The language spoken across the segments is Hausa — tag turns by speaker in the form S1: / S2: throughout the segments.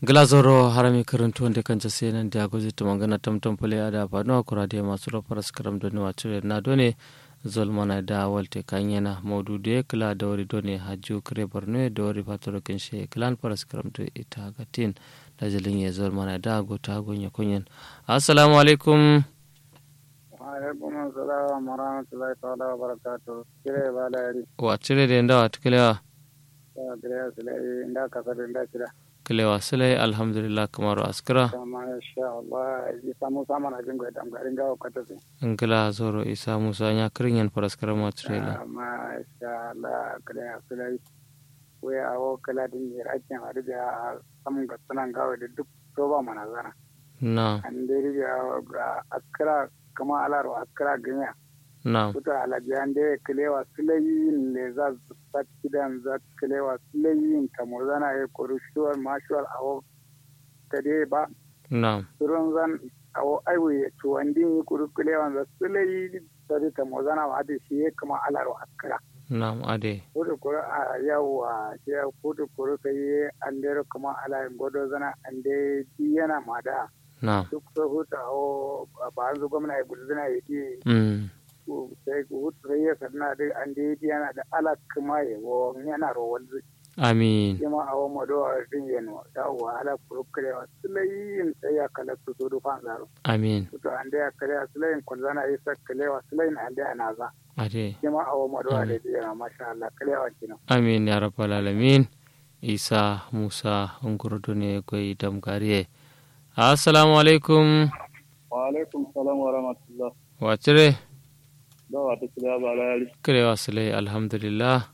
S1: glazoro harami karantu wanda kan jase nan da gozi to mangana tam tam pale ada ba no kura de masu ro paras karam doni wacure na done zolmana da walte kanyena modu de kla dawri doni haju kre borno dawri patoro kenshe klan paras karam to ita gatin da jalin ye zolmana da go ta gonya kunyen assalamu alaikum
S2: alaikum assalam wa rahmatullahi ta'ala wa barakatuh kire bala yari
S1: wacure de nda watkelewa
S2: ya kire sile inda kasar inda kira
S1: kilewa silai alhamdulillah kamaru askira
S2: kama insha Allah yi samu saman abin gwa dam garin gawa kwata sai
S1: ngila zoro isa musa nya kirinyen paraskara matrela
S2: amma insha Allah kire sile we awo kala din yi rakin hadu da samun ga sunan gawa da duk to ba mana zana
S1: na
S2: an dai ga askara kama alaro askara ganya
S1: na
S2: kuta alabiyan da kilewa silayin le za su kidan za kilewa silayin kamo zana ya kori shuwar mashuwar awo ta dai ba
S1: na
S2: surun zan awo aiwu ya ci wandin yi kuri kilewa za silayi ta dai kamo zana wa da shi ya kama alaro askara
S1: na ade
S2: kudu kuri a yawa shi ya kudu kuri ka yi an dai kama alayin godo zana an dai yana ma da
S1: na
S2: duk so huta awo ba an zo gwamna ya gudu zana ya di
S1: mm
S2: sai wutsure ya sanna da an da yi yana da alak kuma ya wo yana rawar zai
S1: amin
S2: kima a wa mado a din yano da wa ala kurukure wa sulayin sai ya kala su zo dufan zaro
S1: amin
S2: to an da ya kale a sulayin kwalzana ya sa kale wa sulayin an da ana za
S1: ade
S2: kima a wa mado a da yana masha Allah kale wa kina
S1: amin ya rabbal alamin isa musa ngurdu ne goyi damgariye assalamu alaikum
S2: wa alaikum salam wa rahmatullah
S1: wacire
S2: da wa ta kila ba la yari
S1: kirewa silai alhamdulillah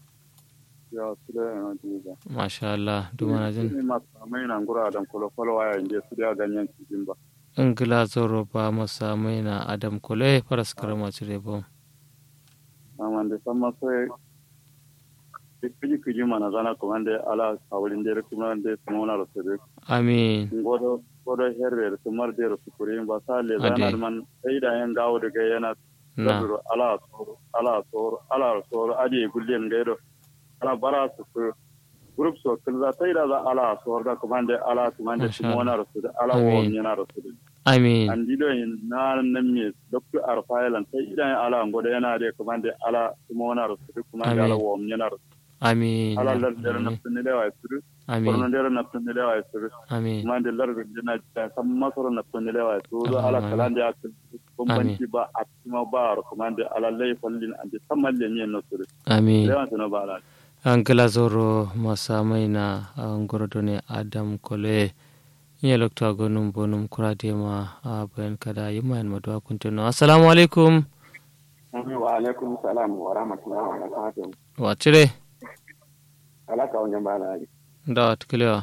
S2: ya sula yana jiza
S1: masha Allah dumana jin
S2: ni ma mai nan gura dan kolo kolo waya inda su da ganyen cikin ba
S1: ngila zoro ba masa maina adam kule paraskara macire bom
S2: amma da san ma sai kiji kiji mana zana kuma da ala kawulin da kuma da kuma na rasu
S1: amin
S2: godo godo herbe to marde ro sukuri ba sale
S1: Ade.
S2: zanar man sai da yan gawo daga yana
S1: na
S2: sabiro ala soro ala soro ala soro aje gullen gaido ala bara su su group so kulza sai da za ala soro da kuma da ala kuma da
S1: Masha
S2: kuma wana rasu da ala
S1: Amin.
S2: wo yana rasu da
S1: amin
S2: an dido yin na nan me dr arfailan sai idan ala ngodo yana da kuma da ala kuma wana rasu da kuma da ala
S1: Amin.
S2: wo yana rasu
S1: amin
S2: ala lar da na sunne da wa su
S1: amin
S2: korno da na sunne da wa su
S1: amin
S2: kuma da lar da na san masoro na sunne da wa su
S1: Amin.
S2: ala kalan da aka bambanci ba a kuma ba a kuma da ala lai fallin an da samalle ne na su
S1: amin
S2: da yawan su na ba ala
S1: angila zoro masa maina ngorodo ne adam kole nye lokta gonum bonum kurade ma a bayan kada yima yan madwa kuntuno assalamu alaikum
S2: wa alaikum salam wa rahmatullahi wa barakatuh
S1: wacire
S2: alaka wajen ba ala
S1: da watkilewa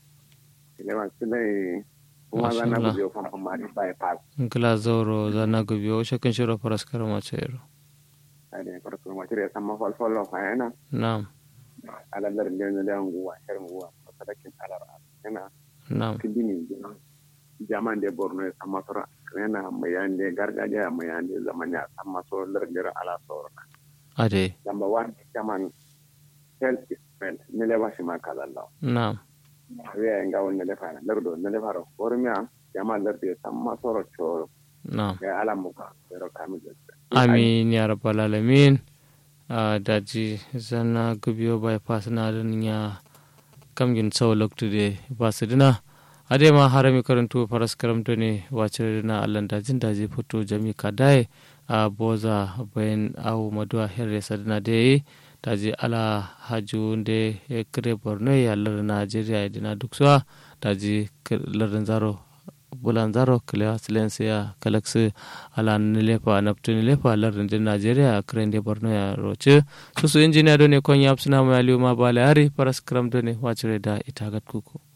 S2: lewan su ne
S1: kuma zan na guje
S2: famfan ma ba pass
S1: ngila zoro zana gubiyo shakin shiro paraskara macero
S2: ade farko ma tire san ma fal fal fa yana
S1: na'am
S2: ala lar ne ne da nguwa her nguwa sadakin alar yana
S1: na'am
S2: kidini jaman de borno ya sama sora yana mayande gargajiya mayande zamanya sama so lar ala sora
S1: ade
S2: number one jaman health is well ne le washi ma kala law
S1: na'am
S2: wiya nga won ne le fara lar do ne le fara bormiya jaman lar de sama soro choro
S1: na'am
S2: ya ala muka pero kami de
S1: amin ya rabbal alamin a daji zana gubiyo bypass na din ya kamgin tsawo loktude basu dina ade ma harami karantu faras karamto ne wace na allan dajin daji fito jami kadai a boza bayan awu maduwa herre sadina da yi daji ala haju da ya kire borno ya lar najeriya dina duk suwa daji larin zaro bulan zaro kila silensi ya kalaksu ala nilefa naptu nilefa larin din najeriya kiran da borno ya roce su su injiniya do ne kon ya suna mai aliyu ma bala yari faras karam do ne wacire da ita gat kuku